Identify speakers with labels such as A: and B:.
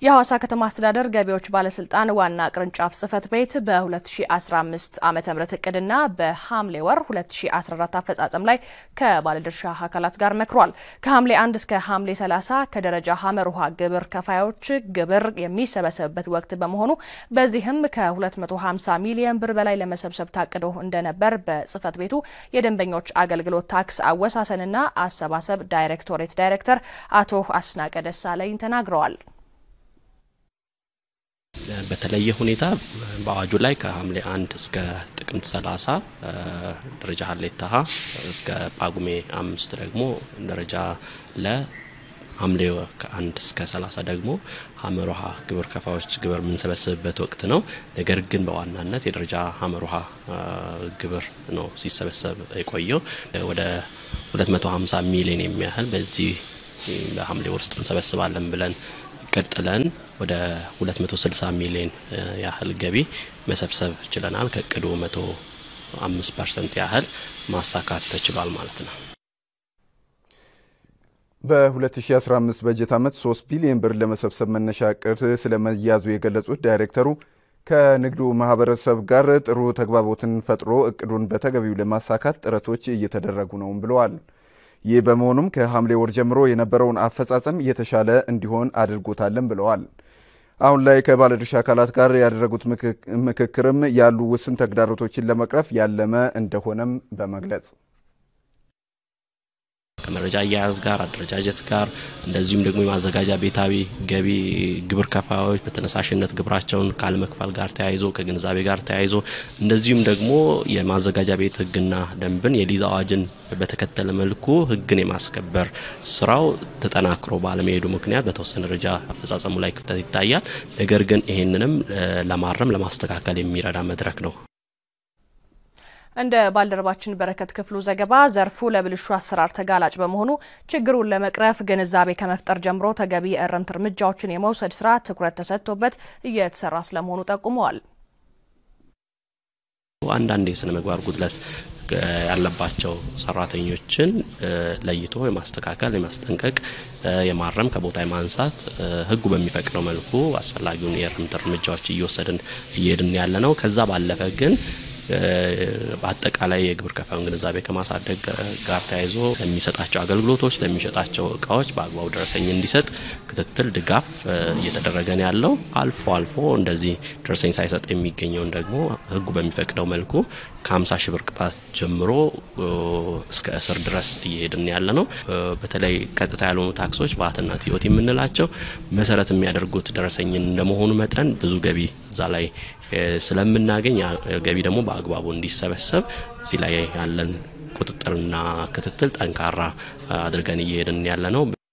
A: የሐዋሳ ከተማ አስተዳደር ገቢዎች ባለስልጣን ዋና ቅርንጫፍ ጽህፈት ቤት በ2015 ዓ ም እቅድና በሐምሌ ወር 2014 አፈጻጸም ላይ ከባለድርሻ አካላት ጋር መክሯል። ከሐምሌ 1 እስከ ሐምሌ 30 ከደረጃ ሀመር ውሃ ግብር ከፋዮች ግብር የሚሰበሰብበት ወቅት በመሆኑ በዚህም ከ250 ሚሊዮን ብር በላይ ለመሰብሰብ ታቅዶ እንደነበር በጽህፈት ቤቱ የደንበኞች አገልግሎት ታክስ አወሳሰንና አሰባሰብ ዳይሬክቶሬት ዳይሬክተር አቶ አስናቀ ደሳለኝ ተናግረዋል።
B: በተለየ ሁኔታ በአዋጁ ላይ ከሐምሌ አንድ እስከ ጥቅምት 30 ደረጃ ሀሌታ ሀ እስከ ጳጉሜ አምስት ደግሞ ደረጃ ለ ሐምሌ ከአንድ እስከ 30 ደግሞ ሀመር ውሃ ግብር ከፋዮች ግብር የምንሰበስብበት ወቅት ነው። ነገር ግን በዋናነት የደረጃ ሀመር ውሃ ግብር ነው ሲሰበሰብ የቆየው ወደ 250 ሚሊዮን የሚያህል በዚህ በሐምሌ ወር ውስጥ እንሰበስባለን ብለን እቅድ ጥለን ወደ 260 ሚሊዮን ያህል ገቢ መሰብሰብ ችለናል። ከእቅዱ 105 ፐርሰንት ያህል ማሳካት ተችሏል ማለት ነው።
C: በ2015 በጀት ዓመት 3 ቢሊዮን ብር ለመሰብሰብ መነሻ እቅድ ስለመያዙ የገለጹት ዳይሬክተሩ ከንግዱ ማህበረሰብ ጋር ጥሩ ተግባቦትን ፈጥሮ እቅዱን በተገቢው ለማሳካት ጥረቶች እየተደረጉ ነውም ብለዋል። ይህ በመሆኑም ከሐምሌ ወር ጀምሮ የነበረውን አፈጻጸም የተሻለ እንዲሆን አድርጎታልን ብለዋል። አሁን ላይ ከባለድርሻ አካላት ጋር ያደረጉት ምክክርም ያሉ ውስን ተግዳሮቶችን ለመቅረፍ ያለመ እንደሆነም በመግለጽ
B: ከመረጃ አያያዝ ጋር አደረጃጀት ጋር እንደዚሁም ደግሞ የማዘጋጃ ቤታዊ ገቢ ግብር ከፋዮች በተነሳሽነት ግብራቸውን ካለመክፈል ጋር ተያይዞ ከግንዛቤ ጋር ተያይዞ እንደዚሁም ደግሞ የማዘጋጃ ቤት ሕግና ደንብን የሊዝ አዋጅን በተከተለ መልኩ ሕግን የማስከበር ስራው ተጠናክሮ ባለመሄዱ ምክንያት በተወሰነ ደረጃ አፈጻጸሙ ላይ ክፍተት ይታያል። ነገር ግን ይህንንም ለማረም ለማስተካከል የሚረዳ መድረክ ነው።
A: እንደ ባልደረባችን በረከት ክፍሉ ዘገባ ዘርፉ ለብልሹ አሰራር ተጋላጭ በመሆኑ ችግሩን ለመቅረፍ ግንዛቤ ከመፍጠር ጀምሮ ተገቢ የእርምት እርምጃዎችን የመውሰድ ስራ ትኩረት ተሰጥቶበት እየተሰራ ስለመሆኑ ጠቁመዋል።
B: አንዳንድ የስነ ምግባር ጉድለት ያለባቸው ሰራተኞችን ለይቶ የማስተካከል፣ የማስጠንቀቅ፣ የማረም ከቦታ የማንሳት ህጉ በሚፈቅደው መልኩ አስፈላጊውን የእርምት እርምጃዎች እየወሰድን እየሄድን ያለ ነው። ከዛ ባለፈ ግን በአጠቃላይ የግብር ከፋዩን ግንዛቤ ከማሳደግ ጋር ተያይዞ ለሚሰጣቸው አገልግሎቶች ለሚሸጣቸው እቃዎች በአግባቡ ደረሰኝ እንዲሰጥ ክትትል፣ ድጋፍ እየተደረገ ነው ያለው። አልፎ አልፎ እንደዚህ ደረሰኝ ሳይሰጥ የሚገኘውን ደግሞ ህጉ በሚፈቅደው መልኩ ከ50 ሺህ ብር ቅጣት ጀምሮ እስከ እስር ድረስ እየሄድን ያለ ነው። በተለይ ቀጥታ ያልሆኑ ታክሶች ቫትና ቲኦቲ የምንላቸው መሰረት የሚያደርጉት ደረሰኝን እንደመሆኑ መጠን ብዙ ገቢ እዛ ላይ ስለምናገኝ ገቢ ደግሞ በአግባቡ እንዲሰበሰብ እዚህ ላይ ያለን ቁጥጥርና ክትትል ጠንካራ አድርገን እየሄድን ያለ ነው።